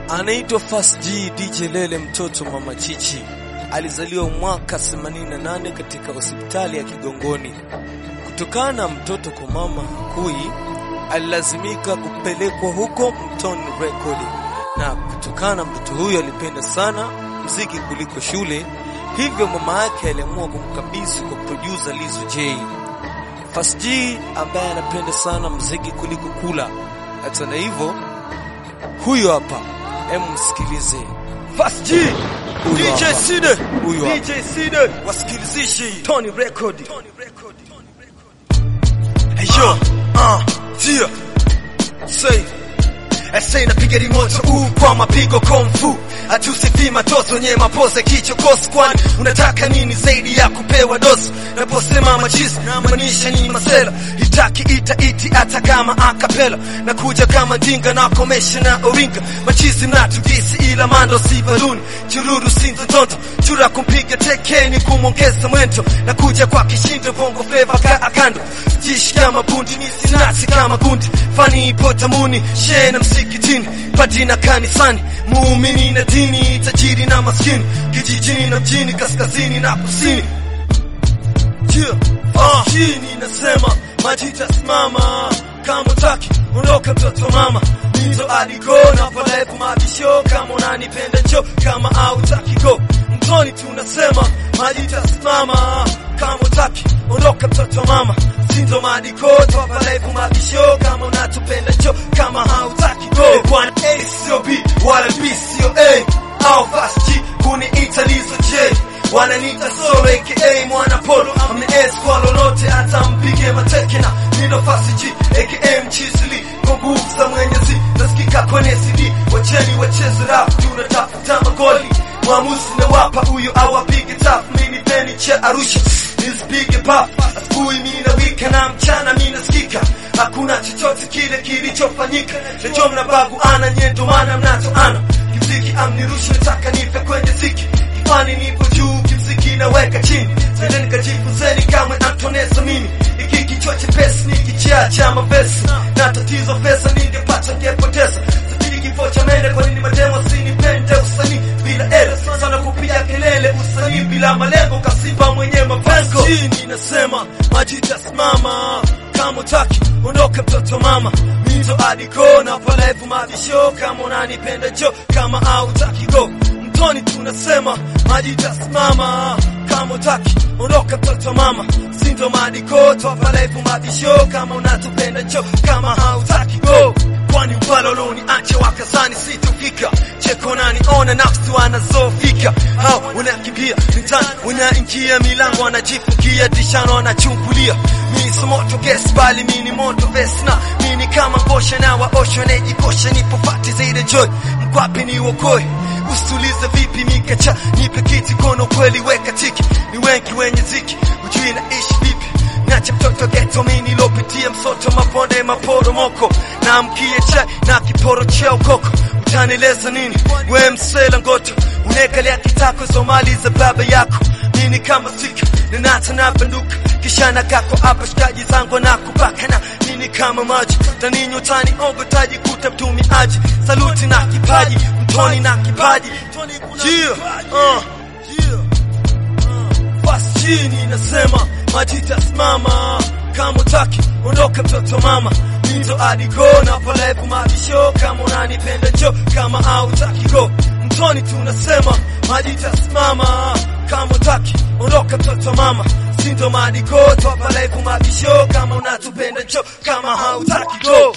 Anaitwa Fast G DJ Lele, mtoto mama Chichi. Alizaliwa mwaka 88 katika hospitali ya Kigongoni. Kutokana na mtoto kwa mama kui, alilazimika kupelekwa huko Mtoni Record, na kutokana na mtoto huyo alipenda sana mziki kuliko shule, hivyo mama yake aliamua kumkabidhi kwa producer Lizo J. Fast G ambaye anapenda sana mziki kuliko kula. Hata na hivyo, huyo hapa, hem, msikilize Fast G, Huyo DJ hapa. Side, Huyo hapa. DJ Side, wasikilizishe Tony Record. Hey yo, uh, tia, say, Ese napiga rimoto uu kwa mapigo komfu Hatusifi matoto nye mapose kichokosi Kwani unataka nini zaidi ya kupewa dosi Naposema machizi namaanisha ni masela Itaki ita iti hata kama akapela Nakuja kama dinga na komesha na oringa Machizi mnatugisi ila mando si baluni Chururu sinzo tonto Chura kumpiga tekeni kumongeza mwento Nakuja kwa kishindo bongo fleva ka akando Jishi kama bundi sinasi kama gundi Fani ipo tamuni Shee na msikitini Padina kanisani Muumini na dini Tajiri na maskini Kijijini na mjini Kaskazini na kusini Yeah. Ah. Chini nasema maji tasimama kama utaki ondoka mtoto mama Mizo aliko na palevu mabisho kama unanipenda njo kama hautaki go mtoni tunasema maji tasimama kama utaki ondoka mtoto mama Sindo madiko toa palevu mabisho kama unatupenda njo kama hautaki go Bwana A sio B wala B sio A au fast G kuniita Lizo J wananiita solo aka mwana polo amne S kwa lolote hata mpige mateke na nino fasi G aka mchizili kwa nguvu za mwenyezi nasikika kwenye CD wacheni wacheze rap tunatafuta magoli mwamuzi na wapa huyo awapige tap mini peni cha Arusha nisipige pap asubuhi mina wika na mchana mina sikika hakuna chochote kile kilichofanyika lejo mnabagu ana nyendo mana mnatoana kimziki amnirushe nataka nife kwenye ziki kifani nipo juu kimziki naweka chini sende nikajifunzeni kamwe antonesa mimi iki kichwa chepesi ni kichaa cha mavesi na tatizo pesa ningepata ngepoteza safiri kifo cha mende kwa nini mademo sinipende usanii bila ele sana kupiga kelele usanii bila malengo kasiba mwenye mapengo chini nasema majitasimama kama utaki ondoka mtoto mama mito adiko na palevu mabisho kama unanipenda jo kama hautaki go mtoni tunasema maji tasimama kama utaki ondoka mtoto mama sindo madiko twapalevu mabisho kama unatupenda jo kama hautaki go kwani upaloloni ache wakazani situfika cheko nani ona nafsi wanazofika hao unakimbia mtani unaingia milango wanajifungia dishano wanachungulia mimi si moto gesi bali mimi ni moto vesna mimi ni kama ngosha na waosho nejikosha nipo fati zaidi joy mkwapi ni wokoe usulize vipi mikacha nipe kiti kono kweli weka tiki ni wengi wenye ziki ujui naishi vipi Nacha mtoto geto mini lopitia msoto mabonde maporomoko na mkie chai na kiporo cha ukoko utanieleza nini we msela ngoto unekalea kitako somali za baba yako mini kama sika ninata na banduka kisha na kako hapa shikaji zangu na kubakana nini kama maji taninywa tani ongo taji kuta mtumiaji saluti na kipaji mtoni na kipaji yeah, uh, yeah. Fast chini nasema maji tasimama kama utaki ondoka mtoto mama Mizo adiko na palevu mabisho kama unanipenda njo kama hautaki go mtoni tunasema maji tasimama kama utaki ondoka mtoto mama sindo madiko twapalevu mabisho kama unatupenda njo kama hautaki go